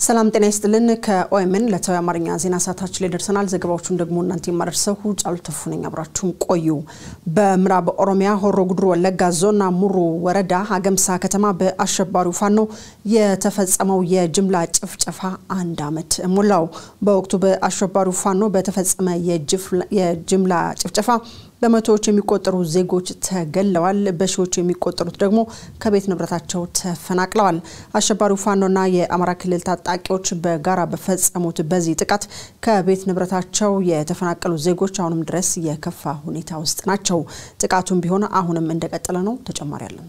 ሰላም ጤና ይስጥልን። ከኦኤምን ዕለታዊ አማርኛ ዜና ሰዓታችን ላይ ደርሰናል። ዘገባዎቹን ደግሞ እናንተ የማደርሰው ጫሉ ተፉ ነኝ። አብራችሁን ቆዩ። በምዕራብ ኦሮሚያ ሆሮ ጉድሩ ወለጋ ዞን አሙሩ ወረዳ ሀገምሳ ከተማ በአሸባሪው ፋኖ የተፈጸመው የጅምላ ጭፍጨፋ አንድ ዓመት ሞላው። በወቅቱ በአሸባሪው ፋኖ በተፈጸመ የጅምላ ጭፍጨፋ በመቶዎች የሚቆጠሩ ዜጎች ተገለዋል። በሺዎች የሚቆጠሩት ደግሞ ከቤት ንብረታቸው ተፈናቅለዋል። አሸባሪው ፋኖና የአማራ ክልል ታጣቂዎች በጋራ በፈጸሙት በዚህ ጥቃት ከቤት ንብረታቸው የተፈናቀሉ ዜጎች አሁንም ድረስ የከፋ ሁኔታ ውስጥ ናቸው። ጥቃቱም ቢሆን አሁንም እንደቀጠለ ነው። ተጨማሪ አለን።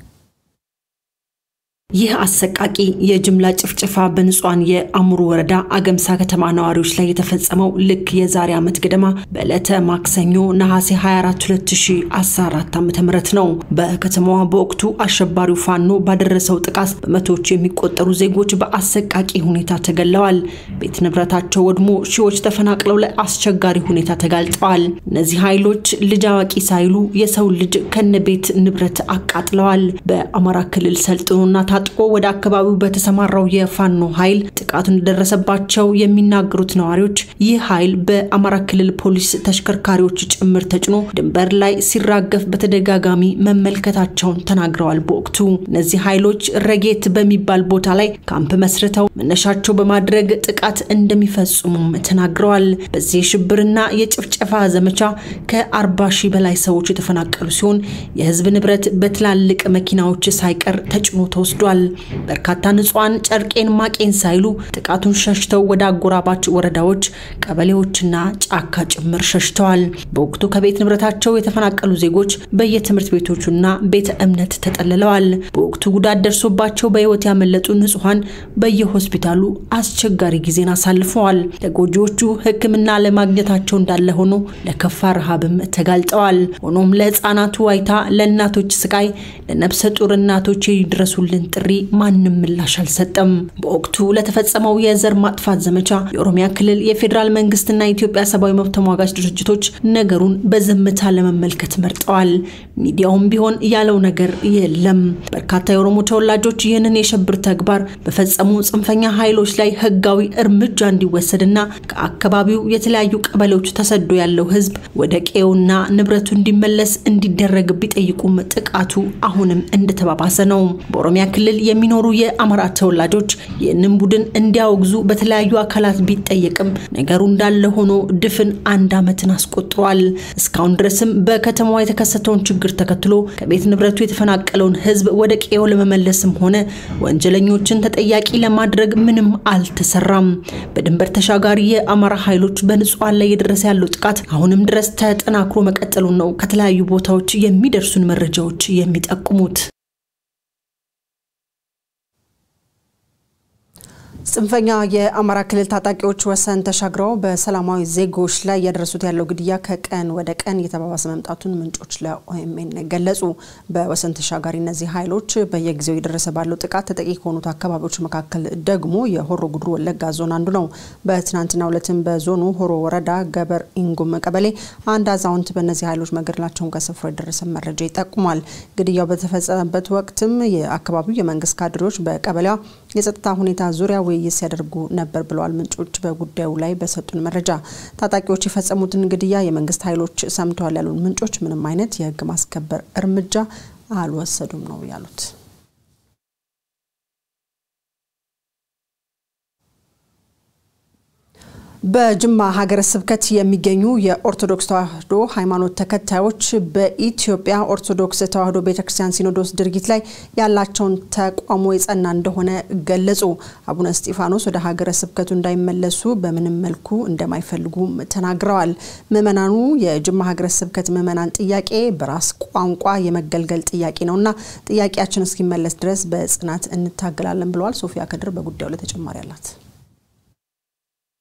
ይህ አሰቃቂ የጅምላ ጭፍጨፋ በንጹሐን የአሙሩ ወረዳ አገምሳ ከተማ ነዋሪዎች ላይ የተፈጸመው ልክ የዛሬ ዓመት ገደማ በዕለተ ማክሰኞ ነሐሴ 24 2014 ዓ ም ነው። በከተማዋ በወቅቱ አሸባሪው ፋኖ ባደረሰው ጥቃት በመቶዎች የሚቆጠሩ ዜጎች በአሰቃቂ ሁኔታ ተገለዋል። ቤት ንብረታቸው ወድሞ ሺዎች ተፈናቅለው ለአስቸጋሪ ሁኔታ ተጋልጠዋል። እነዚህ ኃይሎች ልጅ አዋቂ ሳይሉ የሰው ልጅ ከነ ቤት ንብረት አቃጥለዋል። በአማራ ክልል ሰልጥኖና ታጥቆ ወደ አካባቢው በተሰማራው የፋኖ ኃይል ጥቃቱ እንደደረሰባቸው የሚናገሩት ነዋሪዎች ይህ ኃይል በአማራ ክልል ፖሊስ ተሽከርካሪዎች ጭምር ተጭኖ ድንበር ላይ ሲራገፍ በተደጋጋሚ መመልከታቸውን ተናግረዋል። በወቅቱ እነዚህ ኃይሎች ረጌት በሚባል ቦታ ላይ ካምፕ መስርተው መነሻቸው በማድረግ ጥቃት እንደሚፈጽሙም ተናግረዋል። በዚህ የሽብርና የጭፍጨፋ ዘመቻ ከአርባ ሺህ በላይ ሰዎች የተፈናቀሉ ሲሆን የህዝብ ንብረት በትላልቅ መኪናዎች ሳይቀር ተጭኖ ተወስዷል። በርካታ ንጹሐን ጨርቄን ማቄን ሳይሉ ጥቃቱን ሸሽተው ወደ አጎራባች ወረዳዎች፣ ቀበሌዎችና ጫካ ጭምር ሸሽተዋል። በወቅቱ ከቤት ንብረታቸው የተፈናቀሉ ዜጎች በየትምህርት ቤቶቹና ቤተ እምነት ተጠልለዋል። በወቅቱ ጉዳት ደርሶባቸው በህይወት ያመለጡ ንጹሐን በየሆስፒታሉ አስቸጋሪ ጊዜን አሳልፈዋል። ለጎጂዎቹ ሕክምና ለማግኘታቸው እንዳለ ሆኖ ለከፋ ረሃብም ተጋልጠዋል። ሆኖም ለህፃናቱ ዋይታ፣ ለእናቶች ስቃይ፣ ለነፍሰ ጡር እናቶች የድረሱልን ጥሪ ማንም ምላሽ አልሰጠም። በወቅቱ ለተፈጸመው የዘር ማጥፋት ዘመቻ የኦሮሚያ ክልል የፌዴራል መንግስትና የኢትዮጵያ ሰብአዊ መብት ተሟጋች ድርጅቶች ነገሩን በዝምታ ለመመልከት መርጠዋል። ሚዲያውም ቢሆን ያለው ነገር የለም። በርካታ የኦሮሞ ተወላጆች ይህንን የሽብር ተግባር በፈጸሙ ጽንፈኛ ኃይሎች ላይ ህጋዊ እርምጃ እንዲወሰድና ከአካባቢው የተለያዩ ቀበሌዎች ተሰዶ ያለው ህዝብ ወደ ቀዬውና ንብረቱ እንዲመለስ እንዲደረግ ቢጠይቁም ጥቃቱ አሁንም እንደተባባሰ ነው። በኦሮሚያ ክልል የሚኖሩ የአማራ ተወላጆች ይህንን ቡድን እንዲያወግዙ በተለያዩ አካላት ቢጠየቅም ነገሩ እንዳለ ሆኖ ድፍን አንድ ዓመትን አስቆጥሯል። እስካሁን ድረስም በከተማዋ የተከሰተውን ችግር ተከትሎ ከቤት ንብረቱ የተፈናቀለውን ህዝብ ወደ ቀዬው ለመመለስም ሆነ ወንጀለኞችን ተጠያቂ ለማድረግ ምንም አልተሰራም። በድንበር ተሻጋሪ የአማራ ኃይሎች በንጹሐን ላይ የደረሰ ያለው ጥቃት አሁንም ድረስ ተጠናክሮ መቀጠሉን ነው ከተለያዩ ቦታዎች የሚደርሱን መረጃዎች የሚጠቁሙት። ጽንፈኛ የአማራ ክልል ታጣቂዎች ወሰን ተሻግረው በሰላማዊ ዜጎች ላይ እያደረሱት ያለው ግድያ ከቀን ወደ ቀን እየተባባሰ መምጣቱን ምንጮች ለኦኤምኤን ገለጹ። በወሰን ተሻጋሪ እነዚህ ኃይሎች በየጊዜው እየደረሰ ባለው ጥቃት ተጠቂ ከሆኑት አካባቢዎች መካከል ደግሞ የሆሮ ጉድሩ ወለጋ ዞን አንዱ ነው። በትናንትናው ዕለትም በዞኑ ሆሮ ወረዳ ገበር ኢንጉም ቀበሌ አንድ አዛውንት በእነዚህ ኃይሎች መገደላቸውን ከስፍራው የደረሰ መረጃ ይጠቁማል። ግድያው በተፈጸመበት ወቅትም የአካባቢው የመንግስት ካድሬዎች በቀበሌዋ የጸጥታ ሁኔታ ዙሪያ ውይይት ሲያደርጉ ነበር ብለዋል ምንጮች በጉዳዩ ላይ በሰጡን መረጃ። ታጣቂዎች የፈጸሙትን ግድያ የመንግስት ኃይሎች ሰምተዋል ያሉን ምንጮች ምንም አይነት የህግ ማስከበር እርምጃ አልወሰዱም ነው ያሉት። በጅማ ሀገረ ስብከት የሚገኙ የኦርቶዶክስ ተዋሕዶ ሃይማኖት ተከታዮች በኢትዮጵያ ኦርቶዶክስ ተዋሕዶ ቤተክርስቲያን ሲኖዶስ ድርጊት ላይ ያላቸውን ተቃውሞ የጸና እንደሆነ ገለጹ። አቡነ እስጢፋኖስ ወደ ሀገረ ስብከቱ እንዳይመለሱ በምንም መልኩ እንደማይፈልጉም ተናግረዋል። ምዕመናኑ የጅማ ሀገረ ስብከት ምዕመናን ጥያቄ በራስ ቋንቋ የመገልገል ጥያቄ ነውና ጥያቄያችን እስኪመለስ ድረስ በጽናት እንታገላለን ብለዋል። ሶፊያ ከድር በጉዳዩ ላይ ተጨማሪ አላት።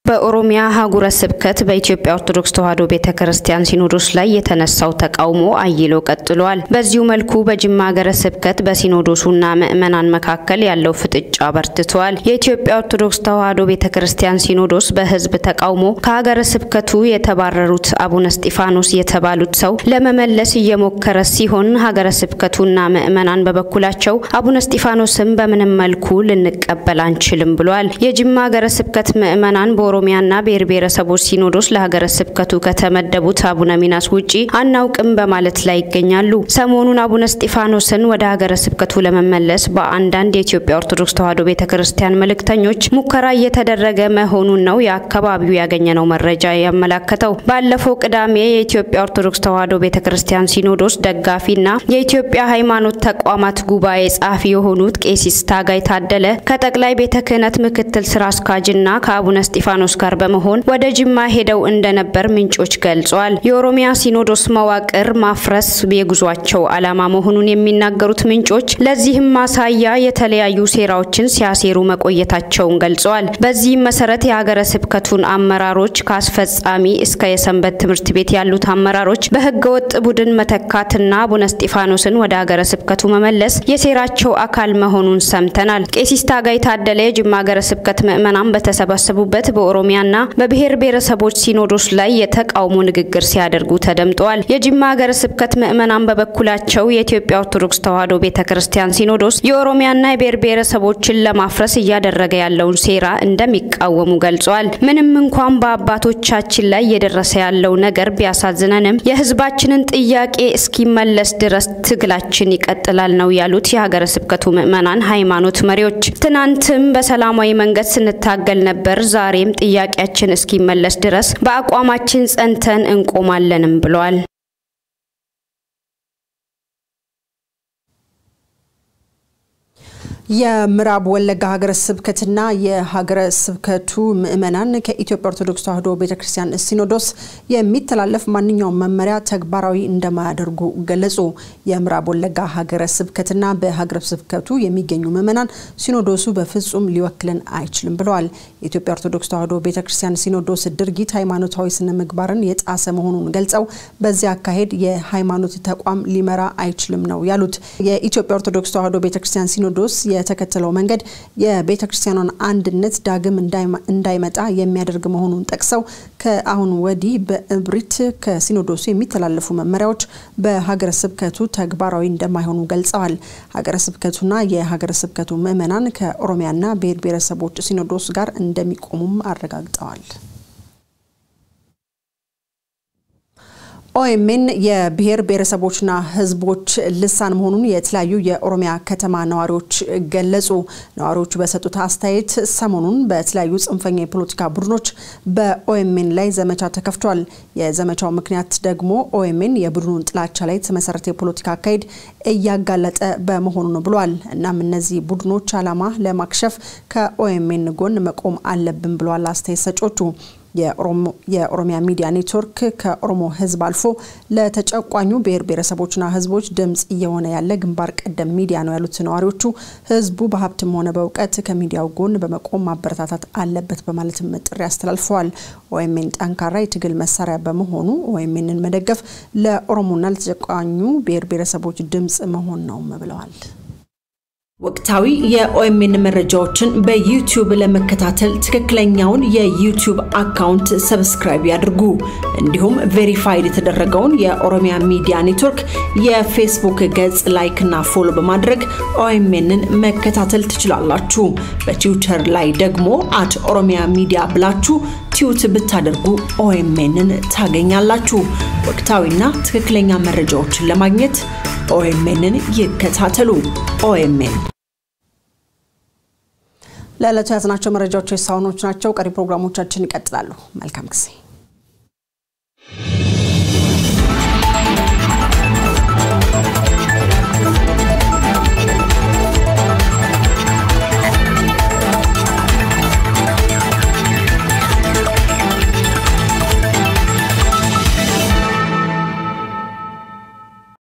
በኦሮሚያ ሀገረ ስብከት በኢትዮጵያ ኦርቶዶክስ ተዋሕዶ ቤተ ክርስቲያን ሲኖዶስ ላይ የተነሳው ተቃውሞ አይሎ ቀጥሏል። በዚሁ መልኩ በጅማ ሀገረ ስብከት በሲኖዶሱና ምዕመናን መካከል ያለው ፍጥጫ በርትቷል። የኢትዮጵያ ኦርቶዶክስ ተዋሕዶ ቤተ ክርስቲያን ሲኖዶስ በሕዝብ ተቃውሞ ከሀገረ ስብከቱ የተባረሩት አቡነ እስጢፋኖስ የተባሉት ሰው ለመመለስ እየሞከረ ሲሆን ሀገረ ስብከቱና ምዕመናን በበኩላቸው አቡነ እስጢፋኖስን በምንም መልኩ ልንቀበል አንችልም ብሏል። የጅማ ሀገረ ስብከት ምዕመናን ኦሮሚያና ብሔር ብሔረሰቦች ሲኖዶስ ለሀገረ ስብከቱ ከተመደቡት አቡነ ሚናስ ውጪ አናውቅም በማለት ላይ ይገኛሉ። ሰሞኑን አቡነ እስጢፋኖስን ወደ ሀገረ ስብከቱ ለመመለስ በአንዳንድ የኢትዮጵያ ኦርቶዶክስ ተዋሕዶ ቤተ ክርስቲያን መልእክተኞች ሙከራ እየተደረገ መሆኑን ነው የአካባቢው ያገኘነው መረጃ ያመላከተው። ባለፈው ቅዳሜ የኢትዮጵያ ኦርቶዶክስ ተዋሕዶ ቤተ ክርስቲያን ሲኖዶስ ደጋፊና የኢትዮጵያ ሃይማኖት ተቋማት ጉባኤ ጸሐፊ የሆኑት ቄሲስ ታጋይ ታደለ ከጠቅላይ ቤተ ክህነት ምክትል ስራ አስኪያጅና ከአቡነ እስጢፋኖስ ሲኖዶስ ጋር በመሆን ወደ ጅማ ሄደው እንደነበር ምንጮች ገልጿል። የኦሮሚያ ሲኖዶስ መዋቅር ማፍረስ የጉዟቸው ዓላማ መሆኑን የሚናገሩት ምንጮች ለዚህም ማሳያ የተለያዩ ሴራዎችን ሲያሴሩ መቆየታቸውን ገልጸዋል። በዚህም መሰረት የሀገረ ስብከቱን አመራሮች ከአስፈጻሚ እስከ የሰንበት ትምህርት ቤት ያሉት አመራሮች በህገወጥ ቡድን መተካትና አቡነ እስጢፋኖስን ወደ ሀገረ ስብከቱ መመለስ የሴራቸው አካል መሆኑን ሰምተናል። ቄሲስ ታጋይ ታደለ የጅማ ሀገረ ስብከት ምዕመናን በተሰባሰቡበት በኦሮሚያና በብሔር ብሔረሰቦች ሲኖዶስ ላይ የተቃውሞ ንግግር ሲያደርጉ ተደምጠዋል። የጅማ ሀገረ ስብከት ምዕመናን በበኩላቸው የኢትዮጵያ ኦርቶዶክስ ተዋሕዶ ቤተ ክርስቲያን ሲኖዶስ የኦሮሚያና የብሔር ብሔረሰቦችን ለማፍረስ እያደረገ ያለውን ሴራ እንደሚቃወሙ ገልጸዋል። ምንም እንኳን በአባቶቻችን ላይ እየደረሰ ያለው ነገር ቢያሳዝነንም የህዝባችንን ጥያቄ እስኪመለስ ድረስ ትግላችን ይቀጥላል ነው ያሉት የሀገረ ስብከቱ ምዕመናን ሃይማኖት መሪዎች። ትናንትም በሰላማዊ መንገድ ስንታገል ነበር ዛሬም ጥያቄያችን እስኪመለስ ድረስ በአቋማችን ጸንተን እንቆማለንም ብለዋል። የምዕራብ ወለጋ ሀገረ ስብከትና የሀገረ ስብከቱ ምዕመናን ከኢትዮጵያ ኦርቶዶክስ ተዋሕዶ ቤተ ክርስቲያን ሲኖዶስ የሚተላለፍ ማንኛውም መመሪያ ተግባራዊ እንደማያደርጉ ገለጹ። የምዕራብ ወለጋ ሀገረ ስብከትና በሀገረ ስብከቱ የሚገኙ ምዕመናን ሲኖዶሱ በፍጹም ሊወክልን አይችልም ብለዋል። የኢትዮጵያ ኦርቶዶክስ ተዋሕዶ ቤተ ክርስቲያን ሲኖዶስ ድርጊት ሃይማኖታዊ ስነ ምግባርን የጣሰ መሆኑን ገልጸው በዚህ አካሄድ የሃይማኖት ተቋም ሊመራ አይችልም ነው ያሉት። የኢትዮጵያ ኦርቶዶክስ ተዋሕዶ ቤተ ክርስቲያን ሲኖዶስ የተከተለው መንገድ የቤተ ክርስቲያኗን አንድነት ዳግም እንዳይመጣ የሚያደርግ መሆኑን ጠቅሰው ከአሁን ወዲህ በእብሪት ከሲኖዶሱ የሚተላለፉ መመሪያዎች በሀገረ ስብከቱ ተግባራዊ እንደማይሆኑ ገልጸዋል። ሀገረ ስብከቱና የሀገረ ስብከቱ ምዕመናን ከኦሮሚያና ብሔር ብሔረሰቦች ሲኖዶስ ጋር እንደሚቆሙም አረጋግጠዋል። ኦኤምኤን የብሔር ብሔረሰቦችና ሕዝቦች ልሳን መሆኑን የተለያዩ የኦሮሚያ ከተማ ነዋሪዎች ገለጹ። ነዋሪዎቹ በሰጡት አስተያየት ሰሞኑን በተለያዩ ጽንፈኛ የፖለቲካ ቡድኖች በኦኤምኤን ላይ ዘመቻ ተከፍቷል። የዘመቻው ምክንያት ደግሞ ኦኤምኤን የቡድኑን ጥላቻ ላይ የተመሰረተ የፖለቲካ አካሄድ እያጋለጠ በመሆኑ ነው ብሏል። እናም እነዚህ ቡድኖች ዓላማ ለማክሸፍ ከኦኤምኤን ጎን መቆም አለብን ብለዋል አስተያየት ሰጮቹ። የኦሮሚያ ሚዲያ ኔትወርክ ከኦሮሞ ህዝብ አልፎ ለተጨቋኙ ብሔር ብሔረሰቦችና ህዝቦች ድምጽ እየሆነ ያለ ግንባር ቀደም ሚዲያ ነው ያሉት ነዋሪዎቹ ህዝቡ በሀብትም ሆነ በእውቀት ከሚዲያው ጎን በመቆም ማበረታታት አለበት በማለትም ጥሪ አስተላልፈዋል። ኦኤምኤን ጠንካራ የትግል መሳሪያ በመሆኑ ኦኤምኤንን መደገፍ ለኦሮሞና ለተጨቋኙ ብሔር ብሔረሰቦች ድምጽ መሆን ነውም ብለዋል። ወቅታዊ የኦኤምኤን መረጃዎችን በዩቲዩብ ለመከታተል ትክክለኛውን የዩቲዩብ አካውንት ሰብስክራይብ ያድርጉ። እንዲሁም ቬሪፋይድ የተደረገውን የኦሮሚያ ሚዲያ ኔትወርክ የፌስቡክ ገጽ ላይክ እና ፎሎ በማድረግ ኦኤምኤንን መከታተል ትችላላችሁ። በትዊተር ላይ ደግሞ አት ኦሮሚያ ሚዲያ ብላችሁ ቲዩት ብታደርጉ ኦኤምኤንን ታገኛላችሁ። ወቅታዊና ትክክለኛ መረጃዎችን ለማግኘት ኦኤምኤንን ይከታተሉ። ኦኤምኤን ለዕለቱ ያዝናቸው መረጃዎች የሳውኖች ናቸው። ቀሪ ፕሮግራሞቻችን ይቀጥላሉ። መልካም ጊዜ